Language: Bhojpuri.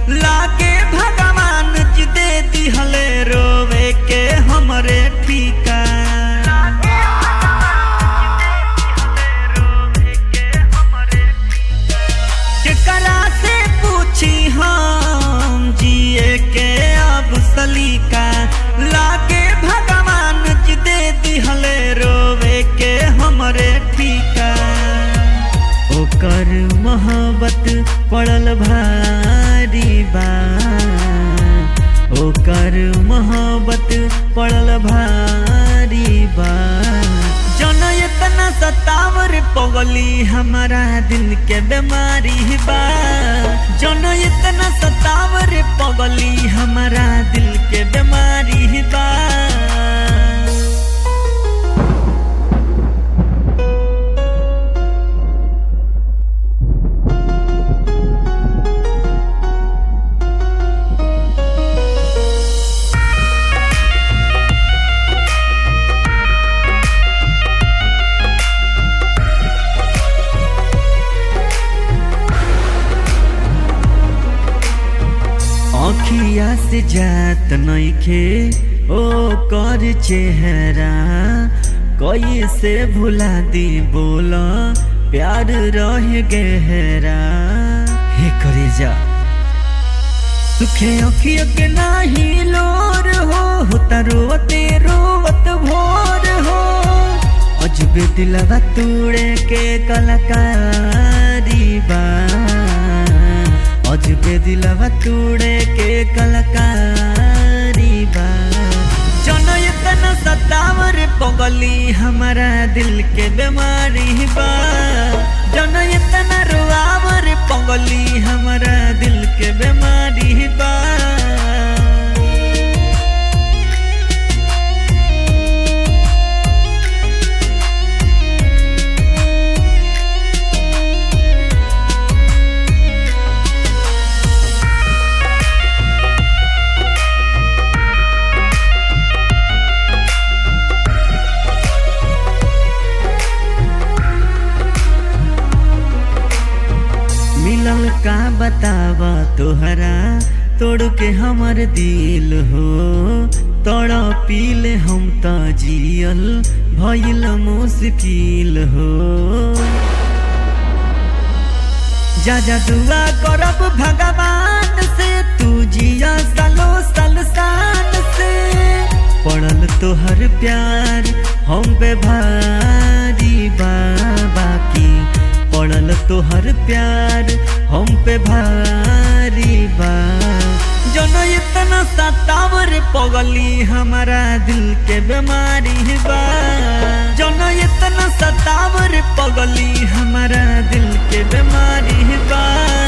लागे भगवान जी दे दिहले रोवे के हमरे ठीका केकरा से पूछी हम जिए के अब सलीका लागे भगवान जी दे दिहले रोवे के हमरे ठीका ओकर मोहब्बत पड़ल भारी बा ओकर मोहब्बत पड़ल भारी बा जन इतना सतावर पगली हमारा दिल के बीमारी बा जन इतना सतावर पगली हमारा दिल के बीमारी बा अखिया से जात नइखे ओ कर चेहरा कैसे भुला दी बोला प्यार रह गहरा हे करे जा सुखे अखिया के नाही लोर हो होता रोवते रोवत भोर हो अजबे दिलवा तूड़े के कलाकारी बा अजबे दिलवा तूड़े के कलाकारी बा जन इतना सतावर पगली हमारा दिल के बीमारी बा जन इतना रुआवर पगली हमारा दिल के बीमारी बा मिलल का बतावा तोहरा तोड़ के हमर दिल हो तोड़ पीले हम त जियल भइल मुश्किल हो जा जा दुआ करब भगवान से तू जिया सालो साल शान से पड़ल तोहर प्यार हम पे भारी बाबा की पड़ल तोहर प्यार हम पे भारी बा जन इतना सतावर पगली हमारा दिल के बीमारी बा जन इतना सतावर पगली हमारा दिल के बीमारी बा